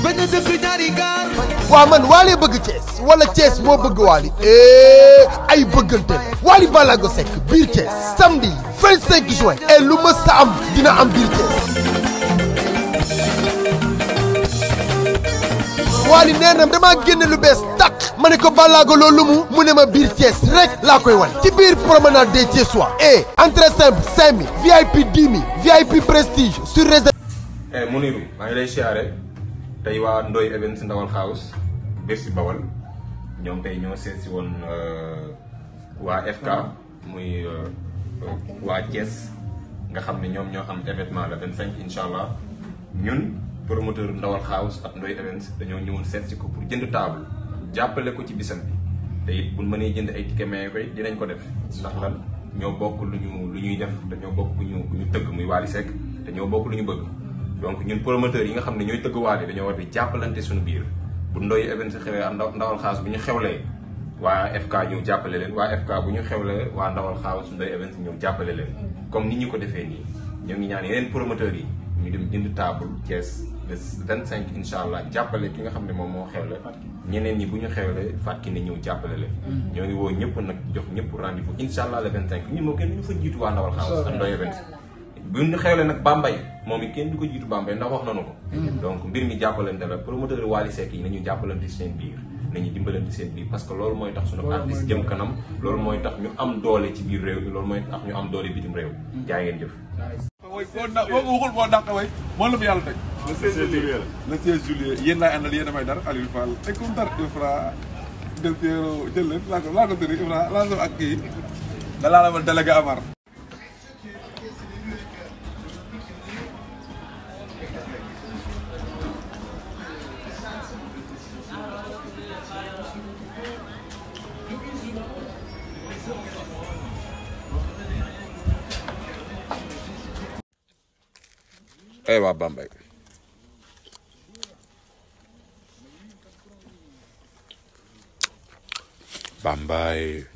bañ a dëkk ñaari gaar waa man Wally bëgg Thiès wala Thiès moo bëgg Wally eh ay bëggante la Wally Ballago Seck biir Thiès samedi 25 juin et lu mës a am dina am biir Thiès. Wally nee na damaa génne lu bees tàq ma ne ko Ballago loolu mu mu ne ma biir Thiès rek laa koy wan ci biir promenade des Thiessois et entrée simple 5000 VIP 10 000 VIP prestige sur réserve. eh Muniru maa ngi lay siyaare tey waa Ndoye Events Ndawal House Bercy Bawal ñoom tey ñoo seet si woon waa FK muy waa Thiès nga xam ne ñoom ñoo am événement le 25 incha allah ñun promoteur Ndawal House ak Ndoye Events dañoo ñëwoon seet si ko pour jënd table jàppale ko ci bisam bi te it buñ mënee jënd ay ticket maye koy dinañ ko def ndax lan ñoo bokk lu ñu lu ñuy def dañoo bokk ku ñu ku ñu tëgg muy Wally Seck te ñoo bokk lu ñu bëgg. donc ñun promoteurs yi nga xam ne ñooy tëgg waale dañoo war di jàppalante suñu biir bu Ndoye Events xewlee ndaw ndawal xaas bu ñu xewlee waa FK ñëw jàppale leen waa FK bu ñu xewlee waa ndawal xaas Ndoye Events ñëw jàppale leen comme ni ñu ko defee nii ñoo ngi ñaan yeneen promoteurs yi ñu dem jënd table Thiès le 25 incha allah jàppale ki nga xam ne moom moo xewle ñeneen ñi bu ñu xewlee fàtki ne ñëw jàppale leen ñoo ngi woo ñëpp nag jox ñëpp rendez-vous incha allah le 25 ñun moo kenn ñu fa jiitu waa ndawal xaas ak Ndoye Events bu ñu xewle nag Bambey moom it kenn du ko jiitu Bambey ndax wax nañu ko. donc mbir mi jàppalante la promoteur Wally Seck yi nañu jàppalante seen biir nañu dimbalante seen biir parce que loolu mooy tax suñu artiste jëm kanam loolu mooy tax ñu am doole ci biir réew mi loolu mooy tax ñu am doole bitim réew. jaay ngeen jëf. mooy boo na boo waxul boo dàq way moo la mu yàlla teg. le 16 juillet le 16 juillet yéen laay àndal yéen a may dara Aliou Fall te comme dara Ifra Del Piero jël leen laa ko laa ko tëri Ifra laa ko ak kii da laa la ma délégué Amar. ay waa Bambey Bambey